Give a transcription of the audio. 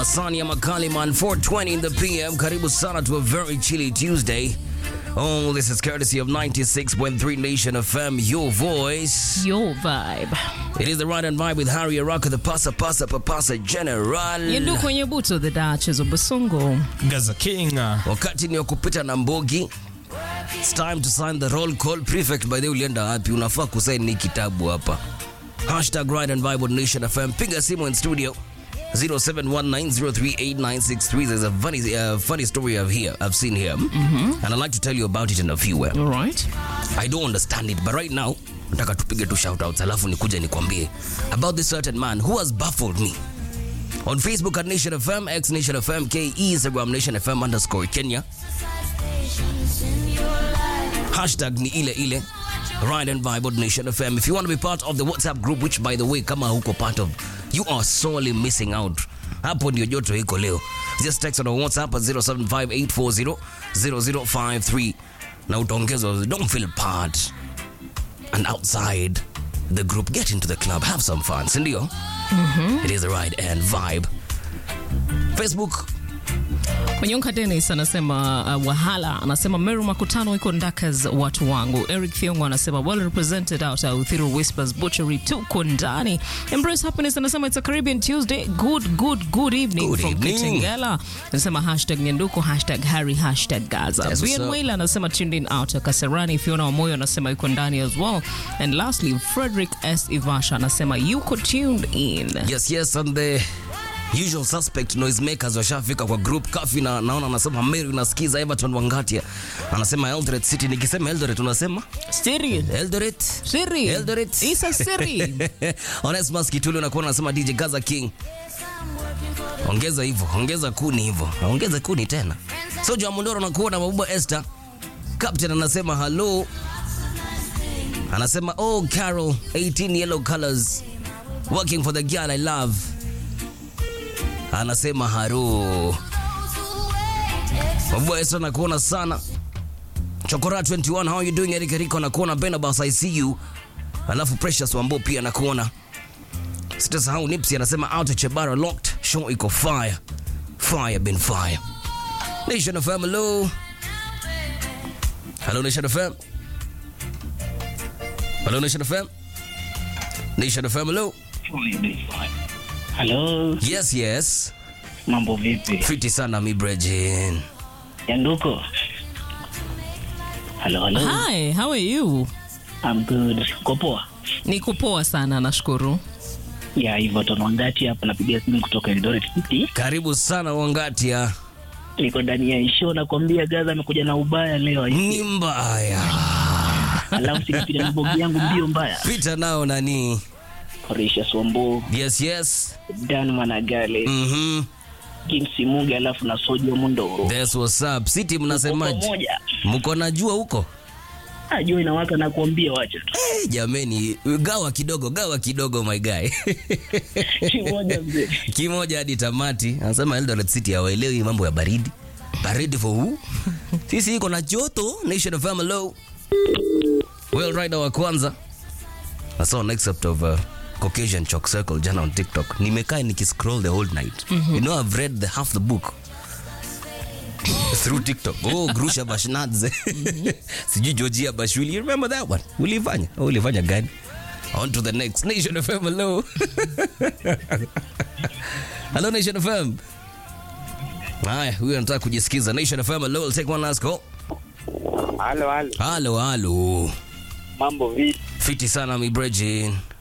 Masani ya Makali man 420 in the PM. Karibu sana to a very chilly Tuesday. Oh, this is courtesy of 96.3 Nation FM, your voice. Your vibe. It is the ride and vibe with Harry Araka, the pasa pasa papasa general. Yendu kwenye buto the Duchess of Basongo. Gaza King. Wakati ni wa kupita na mbogi. It's time to sign the roll call. Prefect, by the way, ulienda wapi? Unafaa kusaini hii kitabu hapa. Hashtag ride and vibe on Nation FM. Piga simu in studio. 0719038963. There's a funny, uh, funny story I've here, I've seen here, and I'd like to tell you about it in a few. Uh, All right. I don't understand it, but right now nataka tupige tu shoutouts, alafu nikuja nikwambie about this certain man who has baffled me on Facebook at Nation FM, X Nation FM, K Instagram Nation FM underscore Kenya. Hashtag ni ile ile Ride and Vibe on Nation FM. If you want to be part of the WhatsApp group, which by the way, kama huko part of, you are sorely missing out. Hapo ndio joto iko leo. Just text on our WhatsApp at 0758400053 na utaongezwa. Don't feel part and outside the group. Get into the club, have some fun, si ndio? It is the Ride and Vibe. Facebook Mwenyonka Dennis anasema uh, Wahala anasema Meru Makutano iko Ndakas watu wangu. Eric Thiongo anasema well represented out at Uthiru Whispers Butchery tuko ndani. Embrace Happiness anasema it's a Caribbean Tuesday. Good good good evening Good from evening. Kitengela. Anasema hashtag Nyanduko hashtag Harry hashtag Gaza. Yes, what's Brian up? Wailer anasema tuned in out Kasarani. Fiona Wamoyo anasema yuko ndani as well. And lastly Frederick S Ivasha anasema yuko tuned in. Yes, yes, and the usual suspect noisemakers washafika kwa group kafi na naona anasema Mary unasikiza Everton Wangatia anasema Eldoret City nikisema Eldoret unasema Siri. Eldoret Siri. Eldoret Isa Siri. Onesmus Kitulu nakuwa anasema DJ Gaza King ongeza hivyo ongeza kuni hivyo ongeza kuni tena Soja Mondoro nakuwa na Mabuba Esther Captain anasema hello anasema oh Carol 18 yellow colors working for the girl I love anasema haro Mabuba Esther nakuona sana Chokora 21 how you doing Eric Rico nakuona Benabas I see you alafu Precious Wambo pia nakuona sitasahau Nipsey anasema out Chebara locked show iko fire fire been fire Nation FM hello hello Nation FM hello Nation FM Nation FM hello Halo, yes yes mambo vipi? fiti sana mi Brejin Yanduko. Halo, halo. Hi, how are you? I'm good. Uko poa? Niko poa sana nashukuru. Ya hivyo tonwangati hapa napiga simu kutoka Eldoret City. karibu sana Wangatia Niko ndani ya show nakwambia Gaza amekuja na ubaya leo. ni mbaya Alafu sikapiga na bogi yangu mbio mbaya. pita nao nani Horisha Swambo, yes yes Dan Managale, mhm Kim Simuge alafu na Sojo Mundoro. that's what's up city Kwa mnasemaje pamoja. mko na jua huko Ah, jua inawaka na kuambia wacha tu. Eh, jameni gawa kidogo gawa kidogo my guy Kimoja mzee. kimoja hadi tamati anasema Eldoret City hawaelewi mambo ya baridi baridi for who sisi iko na joto nation of low well rider wa kwanza I saw an excerpt of uh, Caucasian Chalk Circle jana on TikTok nimekaa nikiscroll the whole night you know I've read the half the book through TikTok. Oh, Grusha Bashnadze. Sijui Georgia Bashuli. You remember that one? Ulifanya? Oh, ulifanya gani? On to the next. Nation FM, hello. hello, Nation FM. Haya, huyu anataka kujisikiza. Nation FM, hello. I'll take one last call. Halo, halo, Halo, halo. mambo vipi? Fiti sana mi Brejin.